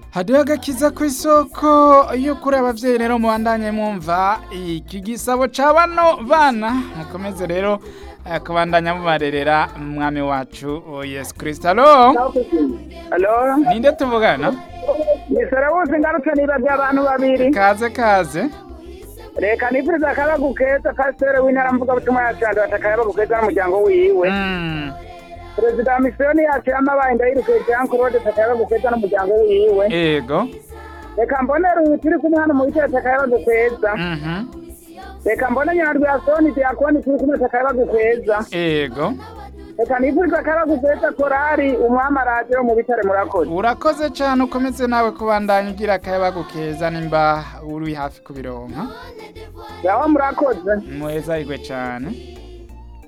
hariho agakiza ku isoko iyo kuri abavyeyi rero mubandanye mwumva iki gisabo ca bano bana mukomeze rero eh, kubandanya mubarerera mwami wacu oh, yesu kristo alo Alo, ninde tuvugana ni Sarawusi ngarutse nibavye abantu babiri. kaze kaze Reka nipuriza akayabagu keza pasiteri w'intara mvugabutumwa ya Canda bata akayabagu keza n'umuryango wiwe. Mm, Perezida wa misiyoni yacu y'amabaye ndayirukiye Jean Claude akayabagu keza n'umuryango wiwe. ego Reka mbone Ruhi turi kumwe hano mu bitero akayabagu keza. Mhm, Reka mbone Nyarwasoni Diakoni turi kumwe akayabagu keza. ego Reka nipuriza akayabagu keza korari umwami araje mu bitare murakoze. urakoze cane ukomeze nawe kubandanya ugira akayabagu keza nimba uri hafi kubironka Yawa murakoze. muheza igwe cane